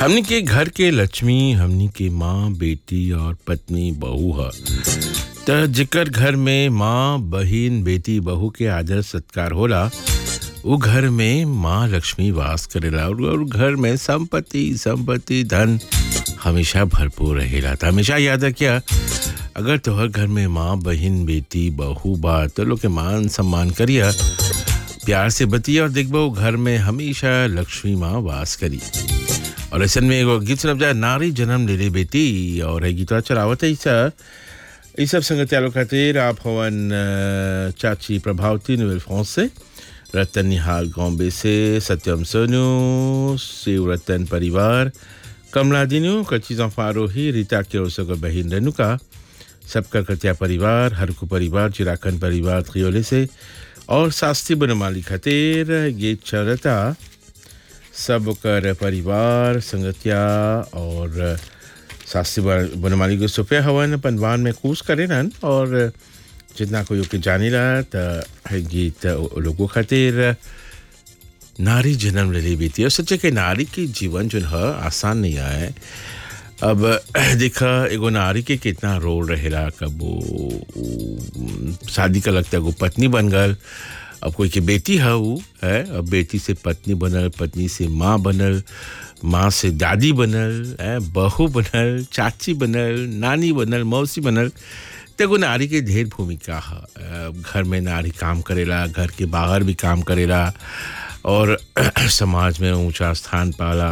हमनी के घर के लक्ष्मी हमनी के माँ बेटी और पत्नी बहू ह त जेकर घर में माँ बहिन बेटी बहू के आदर सत्कार होला उ घर में माँ लक्ष्मी वास करेला और और घर में संपत्ति संपत्ति धन हमेशा भरपूर रहेला त हमेशा याद रखिया अगर तोहर घर में माँ बहिन बेटी बहू बा तो लोग के मान सम्मान करिया प्यार से बतिया और देखबो घर में हमेशा लक्ष्मी माँ वास करी और ऐसे में एगो गीत सुनब जाए नारी जन्म ले ले बेटी और है गीतवा चलावत है ईसा ई सब संगत यालो खातिर आप हवन अ, चाची प्रभावती नोवेल फ्रांस से रतन निहाल गॉम्बे से सत्यम सोनू शिव रतन परिवार कमला दिनू कच्ची फारोही रीता के ओसको बहिन रेणुका सबका कत्या परिवार हरकू परिवार चिराखन परिवार त्रियोले से और शास्त्री बनमाली खातिर गीत चलता सब कर परिवार संगतिया और शास्त्री बन- बनमाली के सुफे हवन पनवान में कूस करे नन और जितना कोई ओके जाने रहा त है गीत ओ लोगों खातिर नारी जन्म ले ली बीती और सच्चे के नारी के जीवन जो है आसान नहीं है अब देखा एगो नारी के कितना रोल रहेला कब वो वो शादी का लगता है वो पत्नी बन गल अब कोई के बेटी है वो है अब बेटी से पत्नी बनल पत्नी से माँ बनल माँ से दादी बनल है बहू बनल चाची बनल नानी बनल मौसी बनल तो एगो नारी के ढेर भूमिका है अब घर में नारी काम करेला घर के बाहर भी काम करेला और समाज में ऊंचा स्थान पाला